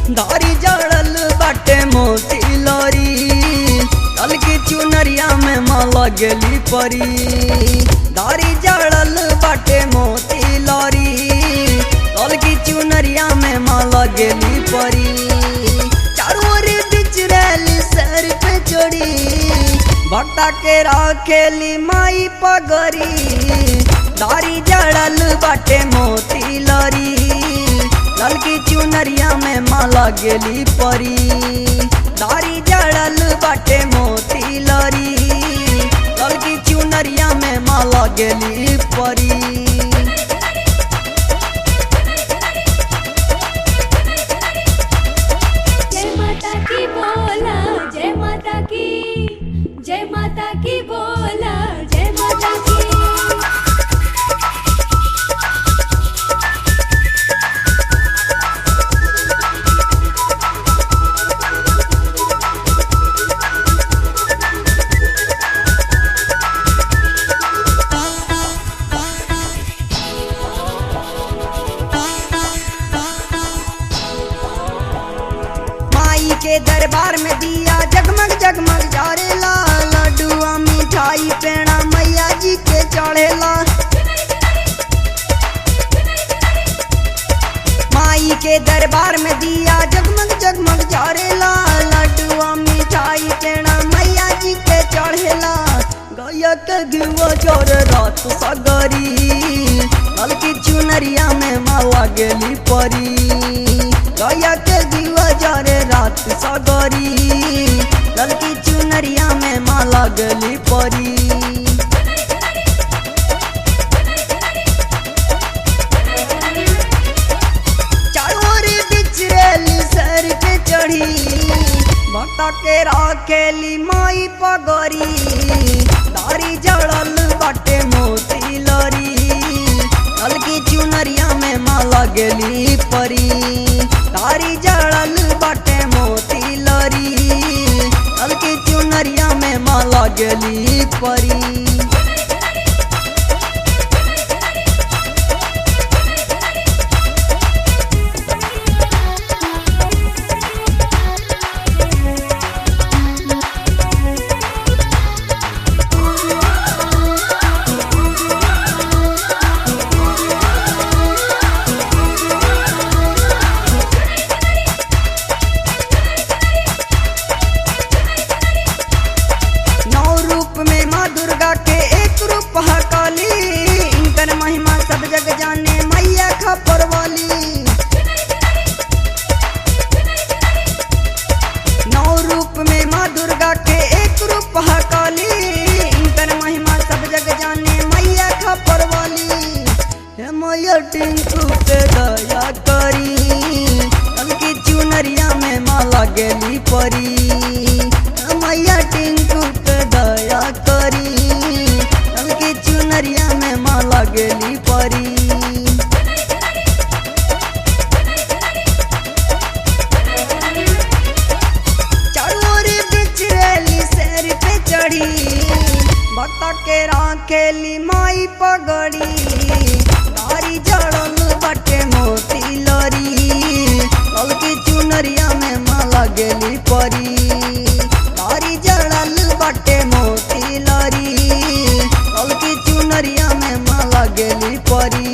दारी जड़ल बाटे मोती लरी कल की चुनरिया में माला गेली परी दारी जड़ल बाटे मोती लरी कल की चुनरिया में माला गेली परी चारों ओर बिच रैली सर पे चढ़ी भक्ता के राखेली माई पगरी दारी जड़ल बाटे मोती लरी ललकी चुनरिया में माला गेली परी दारी जड़ल बाटे मोती लरी ललकी चुनरिया में माला गेली परी जय माता की बोला जय माता की जय माता की बोला जय माता की माई के दरबार में दिया जगमग जगमग जारेला लड्डुआ मिठाई पेड़ा मैया जी के चढ़ेला माई के दरबार में दिया जगमग जगमग जारेला लड्डुआ मिठाई पेड़ा मैया जी के चढ़ेला गया के घुआ चोर रात सगरी हल्की चुनरिया में माला गेली परी गया के घुआ जरे रात सगरी ललकी चुनरिया में माला गेली परी चारों ओर बिचरेली सर पे चढ़ी भक्ता के राखेली माई पगरी दारी जड़ल बाटे मोती लरी हल्की चुनरिया में माला गेली परी दारी जड़ल बाटे मोती लरी हल्की चुनरिया में माला गेली परी नौ रूप में माँ दुर्गा के एक रूप है काली इनकर महिमा सब जग जाने मैया खपर वाली नौ रूप में माँ दुर्गा के एक रूप है काली इनकर महिमा सब जग जाने मैया खपर वाली हे मैया टिंकू पे दया करी हल्की चुनरिया में माला गेली परी हे मैया टिंकू पे दया करी हल्की चुनरिया में माला गेली परी चारों ओर बिचरेली सैर पे चढ़ी भक्ता के राखेली माई पगड़ी तारी जड़ल बटे मोती लरी हल्की चुनरिया में माला गेली परी तारी जड़ल बटे मोती लरी हल्की चुनरिया में माला गेली परी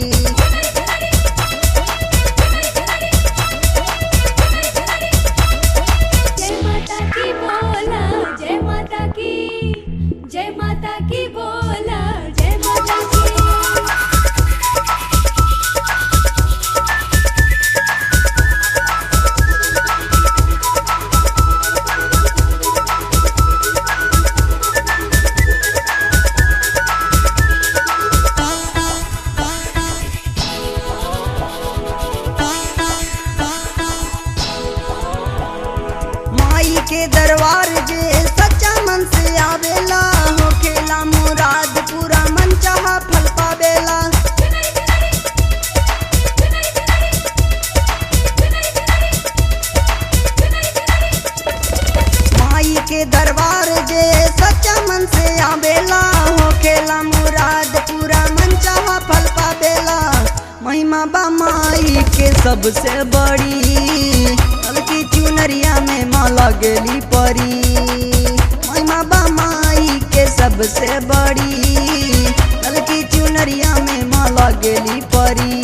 जय माता की बोला जय माता की जय माता की बोला जय माता की माई के दरबार जे सच्चा मन से आवेला होखेला मुराद पूरा मन चाहा फल पावेला माई के दरबार जे सच्चा मन से आवेला होखेला मुराद पूरा मन चाहा फल पावेला महिमा बा माई के सबसे बड़ी लगेली परी महिमा बा माई के सबसे बड़ी ललकी चुनरिया में माँ लगेली परी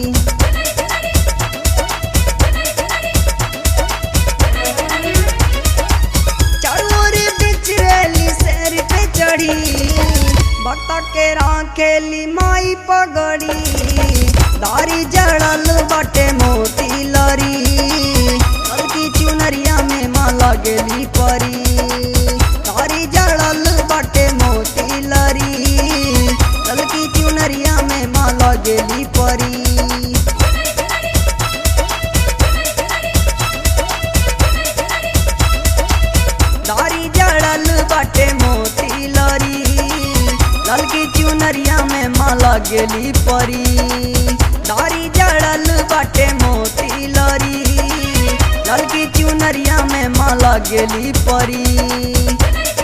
चारों बिच रेली शेर पे चढ़ी भक्त के राखेली माई पगड़ी दारी जड़ल बटे मोती लरी हल्की चुनरिया में माँ लगेली परी दारी जड़ल बटे मोती लरी हल्की चुनरिया में माँ लगेली परी दारी जड़ल बाटे मोती लरी ललकी चुनरिया में माला गेली परी दारी जड़ल बाटे मोती लरी ललकी चुनरिया में माला गेली परी